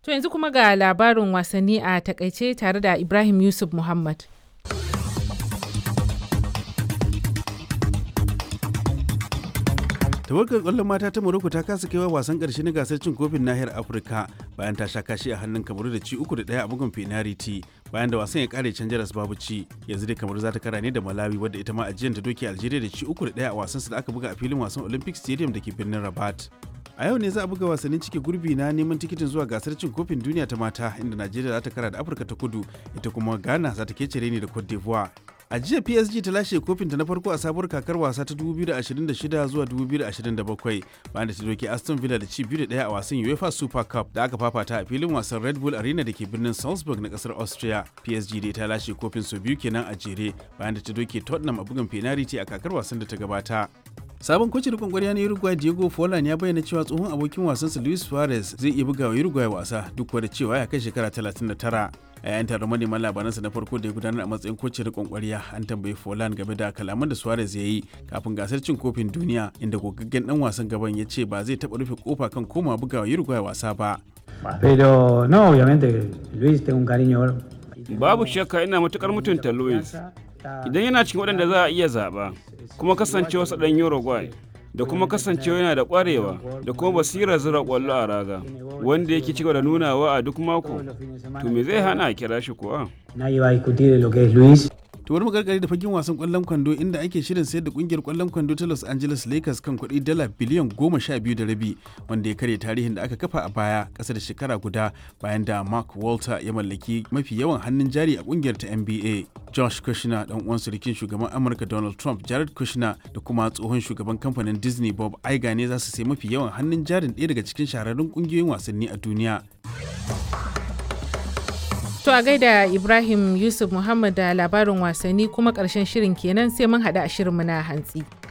To yanzu kuma ga labarin wasanni a takaice tare da Ibrahim Yusuf Muhammad. tawagar kwallon mata ta Morocco ta kasa kaiwa wasan karshe na gasar cin kofin nahiyar Afirka bayan ta sha kashi a hannun Kamaru da ci uku da ɗaya a bugun penalty bayan da wasan ya kare can jaras babu ci yanzu dai Kamaru za ta kara ne da Malawi wadda ita ma ajiyar ta doke Algeria da ci uku da ɗaya a wasan su da aka buga a filin wasan Olympic Stadium da ke birnin Rabat. a yau ne za a buga wasannin cike gurbi na neman tikitin zuwa gasar cin kofin duniya ta mata inda najeriya za ta kara da afirka ta kudu ita kuma ghana za ta kece ne da cote d'ivoire a jiya psg ta lashe kofinta na farko a sabuwar kakar wasa ta 2026 zuwa 2027 bayan da ta doke aston villa da ci biyu da daya a wasan uefa super cup da aka fafata a filin wasan red bull arena da ke birnin salzburg na kasar austria psg dai ta lashe kofin sau biyu kenan a jere bayan da ta doke tottenham a bugun penalty a kakar wasan da ta gabata sabon kocin rikon kwarya na uruguay diego forlan ya bayyana cewa tsohon abokin wasansa luis suarez zai iya buga wa uruguay wasa duk da cewa ya kai shekara 39 a yayin taron manema labaransa na farko da ya gudanar a matsayin kocin rikon kwarya an tambayi forlan game da kalaman da suarez ya yi kafin gasar cin kofin duniya inda gogaggen dan wasan gaban ya ce ba zai taɓa rufe kofa kan koma buga wa uruguay wasa ba Pero no, obviamente, Luis, tengo un cariño Babu shakka ina matukar mutunta Luis. Idan yana cikin waɗanda za a iya zaɓa, kuma kasancewa sa ɗan Uruguay, da kuma kasancewa yana da ƙwarewa da kuma basirar zira ƙwallo a raga, wanda yake cigaba da nunawa a duk mako, to me zai hana a kira shi kuwa? Nadie va a discutir lo que es Luis. to wani magargari da fagen wasan kwallon kwando inda ake shirin sayar da kungiyar kwallon kwando ta Los Angeles Lakers kan kuɗi dala biliyan goma sha biyu da rabi wanda ya karya tarihin da aka kafa a baya ƙasa da shekara guda bayan da Mark Walter ya mallaki mafi yawan hannun jari a kungiyar ta NBA. Josh Kushner dan uwan surukin shugaban Amurka Donald Trump Jared Kushner da kuma tsohon shugaban kamfanin Disney Bob Iger ne za su sai mafi yawan hannun jarin ɗaya daga cikin shahararrun kungiyoyin wasanni a duniya. To a gaida Ibrahim Yusuf Muhammad da labarin wasanni kuma ƙarshen shirin kenan sai mun haɗu a shirinmu na hantsi.